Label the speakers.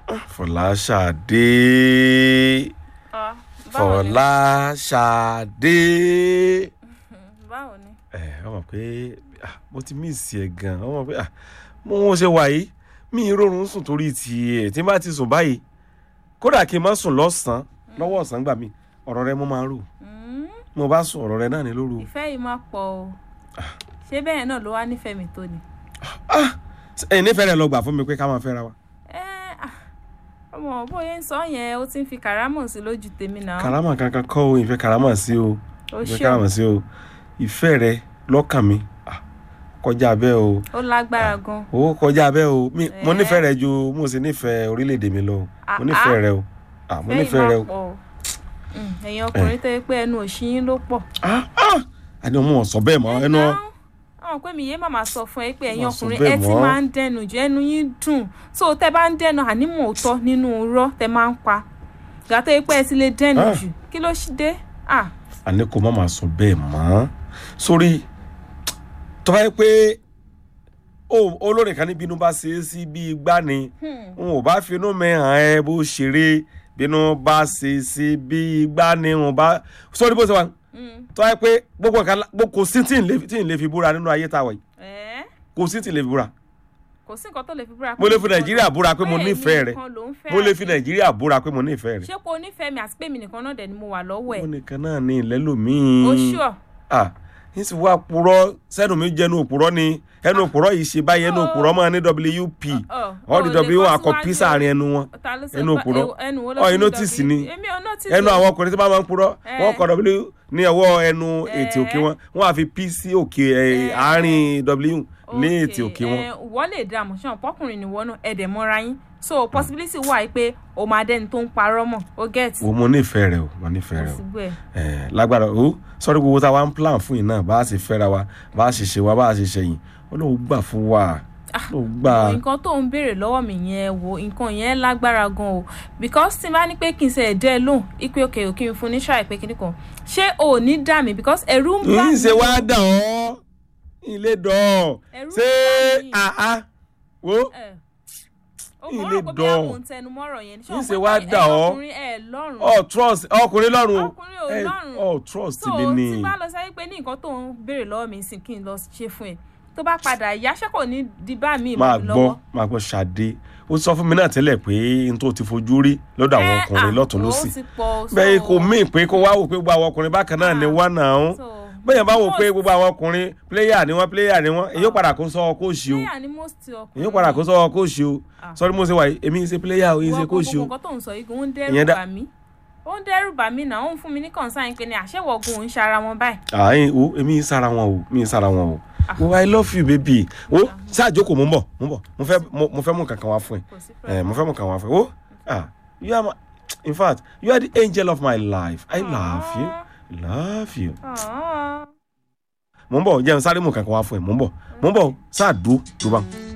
Speaker 1: Fọláṣadé
Speaker 2: Ah, báwo ni?
Speaker 1: Fọláṣadé.
Speaker 2: báwo ni.
Speaker 1: ẹ ọ mọ̀ pé ah, mo ti miss ẹ gan ọ mọ̀ pé ah, mo wọn ṣe wà yìí mi ì rọrùn sùn torí tiẹ̀ tí n bá ti sùn báyìí kódà kí n má sùn lọ́sàn-án lọ́wọ́ ọ̀sán gbà mí ọ̀rọ̀ rẹ mo máa ń rò
Speaker 2: Mm,
Speaker 1: mo bá sùn ọ̀rọ̀ rẹ náà ní lóru.
Speaker 2: ìfẹ́ yìí máa pọ̀ o ṣé bẹ́ẹ̀ náà ló wá nífẹ̀ẹ́ mi tó ni.
Speaker 1: ah ẹ̀yin nífẹ̀ẹ́ rẹ lọ gbà fún mi pé ká máa fẹ́ra wa.
Speaker 2: ẹ ah, ọmọ bóyá ń sọ yẹn ó ti ń fi kàrámọ̀ sí lójú tèmi náà.
Speaker 1: karama kankan kọ́ o ìfẹ́ karama sí o
Speaker 2: ó
Speaker 1: ìfẹ́
Speaker 2: ṣe
Speaker 1: karama sí o ìfẹ́ rẹ lọ́kàn mi ah, kọjá bẹ́ẹ̀ o
Speaker 2: ó lágbára gan.
Speaker 1: owó kọjá bẹ́ẹ̀ o mi- mo
Speaker 2: Eh.
Speaker 1: nífẹ̀ẹ́ rẹ ju mo sì nífẹ̀ẹ́ orílẹ̀-èdè mi lọ o.
Speaker 2: Ah,
Speaker 1: mo nífẹ̀ẹ́
Speaker 2: ah.
Speaker 1: rẹ o ah, mo
Speaker 2: ìfẹ́ yìí
Speaker 1: nífẹ̀ẹ́ rẹ
Speaker 2: máa
Speaker 1: o.
Speaker 2: pọ̀ o. Mm, ẹ̀yin ọkùnrin tó yẹ pé ẹnu òṣìyín ló pọ̀.
Speaker 1: ah ah àní ọmọ ọ̀sọ́ bẹ́ẹ̀ mọ́ ẹnu ọ-
Speaker 2: àwọn pé mi yé màmá sọ fún ẹ pé ẹ̀yin
Speaker 1: Má sọ
Speaker 2: ọkùnrin
Speaker 1: bẹ́ẹ̀
Speaker 2: ẹ ti
Speaker 1: mọ́.
Speaker 2: máa ń dẹnu jù ẹnu yín dùn so tẹ bá ń dẹnu ànímọ̀ òótọ́ nínú irọ́ tẹ máa ń pa gàtọ́ yẹ pé ẹ ti lè dẹnu
Speaker 1: Ah.
Speaker 2: jù kí ló ṣe dé ah
Speaker 1: àní kò má máa sọ bẹ́ẹ̀ mọ́ sórí tó bá yẹ pé ó- olórin kan ní bínú bá ṣe é sí bí igbá ni n ò bá finú mi hàn ẹ́ bó ṣeré bínú bá ṣe é sí bí igbá ni n ò bá sórí bó ṣe wà
Speaker 2: mm,
Speaker 1: tó bá yẹ pé gbogbo nǹkan lá- gbogbo- kò sí tí n lè tí n lè fi búra nínú ayé tá a wà yìí
Speaker 2: ẹ́
Speaker 1: kò sí tí n lè fi búra
Speaker 2: kò sí nǹkan tó lè fi búra
Speaker 1: mo lè fi nàìjíríà búra pé mo nífẹ̀ẹ́ rẹ mo lè fi nàìjíríà búra pé mo nífẹ̀ẹ́ rẹ
Speaker 2: ṣé kò nífẹ̀ẹ́ mi àti pé mi nìkan náà dẹ̀ ni mo wà lọ́wọ́ ẹ̀
Speaker 1: mo nìkan náà ní ìlẹ́lòmíì
Speaker 2: o ṣùọ́
Speaker 1: ah n sì wá purọ́ sẹ́nu mi jẹ́nu òpùrọ́ ni ẹnu òpùrọ́ yìí ṣe báyìí ẹnu òpùrọ́ máa ní wp all the w akọ p sáàrin ẹnu wọn ẹnu òpùrọ́ ọ inú tìsí ni
Speaker 2: èmi ò notice
Speaker 1: ẹnu
Speaker 2: o.
Speaker 1: àwọn ọkùnrin tí wọ́n máa ń purọ́
Speaker 2: Eh.
Speaker 1: wọ́n kọ w ní ọwọ́ ẹnu
Speaker 2: Eh.
Speaker 1: ètè òkè wọn wọ́n á fi p sí òkè ẹ̀,
Speaker 2: Eh.
Speaker 1: àárín w ní
Speaker 2: Okay,
Speaker 1: ètè òkè wọn.
Speaker 2: eh, wọ́n lè dá àmọ́ ṣáà pọ́kùnrin ni wọ́n náà ẹ̀dẹ̀ mọ́ra yín so possibility wà yìí pé o máa dẹ́ni tó ń parọ́ mọ̀ o get
Speaker 1: wo mo nífẹ̀ẹ́ rẹ o mo nífẹ̀ẹ́ rẹ o
Speaker 2: síbú ẹ̀
Speaker 1: Eh, lágbára o sọ́rí gbogbo tá a wá ń plan fún yìí náà bá a ṣe fẹ́ra wa bá a ṣe ṣe wa bá a ṣe ṣẹyìn ó lóun gbà fún wa lóun gbà.
Speaker 2: nǹkan tó ń béèrè lọ́wọ́ mi yẹn wo nǹkan yẹn lágbára gan o because tí n bá ní pé kí n ṣe ẹ̀dẹ́ lóhùn ipe òkè òkè mi fún ní ṣáà ìpè kíní kan ṣé o ò ní dà mí because ẹ̀rù ń bá
Speaker 1: ń
Speaker 2: mi
Speaker 1: ṣe wá dà ọ́ ilé dọ̀
Speaker 2: Ẹ̀rù
Speaker 1: ṣé
Speaker 2: ń bà mí.
Speaker 1: àá wo
Speaker 2: ẹ̀ o
Speaker 1: Ilé
Speaker 2: kò rò pé bí
Speaker 1: dán.
Speaker 2: àwọn tẹnumọ́rọ̀ yẹn
Speaker 1: Ń ṣe wá dà ọ́.
Speaker 2: ọkùnrin ẹ̀ lọ́rùn
Speaker 1: ọ trust ọkùnrin lọ́rùn o
Speaker 2: Ọkùnrin ò
Speaker 1: Eh,
Speaker 2: lọ́rùn.
Speaker 1: ọ trust
Speaker 2: so
Speaker 1: mi ni
Speaker 2: tí bá lọ sẹ́yìn pé ní nǹkan tó ń béèrè lọ́wọ́ mi sì kí n lọ ṣe fún ẹ tó bá padà yá ṣé kò ní di bá mi
Speaker 1: máa
Speaker 2: mọ́ mi
Speaker 1: gbọ́
Speaker 2: lọ́wọ́.
Speaker 1: máa gbọ́ ṣàdé ó sọ fún mi náà tẹ́lẹ̀ pé n tó ti fojú rí lọ́dọ̀ àwọn
Speaker 2: Eh,
Speaker 1: ọkùnrin
Speaker 2: ah,
Speaker 1: lọ́tún
Speaker 2: ó
Speaker 1: lọ́sì
Speaker 2: ti pọ̀, so-
Speaker 1: bẹ́ẹ̀ kò mí pé kó wá wò pé gbogbo àwọn ọkùnrin bákan náà ni
Speaker 2: Ah,
Speaker 1: wá náà
Speaker 2: so,
Speaker 1: bẹ́ẹ̀ bá wò pé
Speaker 2: most-
Speaker 1: gbogbo àwọn ọkùnrin pléyà ni wọ́n pléyà ni wọ́n èyí ó padà kó sọ kóòṣì o
Speaker 2: player ni most ọkùnrin
Speaker 1: èyí ó padà kó sọ kóòṣì o
Speaker 2: Ah.
Speaker 1: sọrí mo ṣe wà yìí èmi ń ṣe pléyà o èyí ń ṣe
Speaker 2: Wọ́n
Speaker 1: kóòṣì o
Speaker 2: gbogbo nǹkan tó ń sọ yìí ó ń
Speaker 1: Ìyẹn
Speaker 2: dẹ́rù
Speaker 1: dá-
Speaker 2: bà mí ó ń dẹ́rù bà mí náà ó ń fún mi ní concern pé ní àṣẹwọ̀gùn òun ṣara wọn báyìí.
Speaker 1: àyìn o èmi ń sára wọn o mi ń sára wọn o o i love you baby o ṣáàjókòó mo ń bọ̀ mo ń bọ̀ mo fẹ́ mo mo fẹ́ mú kankan wá fún ẹ
Speaker 2: kò sí
Speaker 1: ẹ mo fẹ́ mú kankan wá fún ẹ o ah you are my in fact you are the angel of my life i love you love you
Speaker 2: Aww.
Speaker 1: mo ń bọ̀ jẹun sáré mú kankan wá fún ẹ mo ń bọ̀ mo ń bọ̀ sáà dúró dúró bá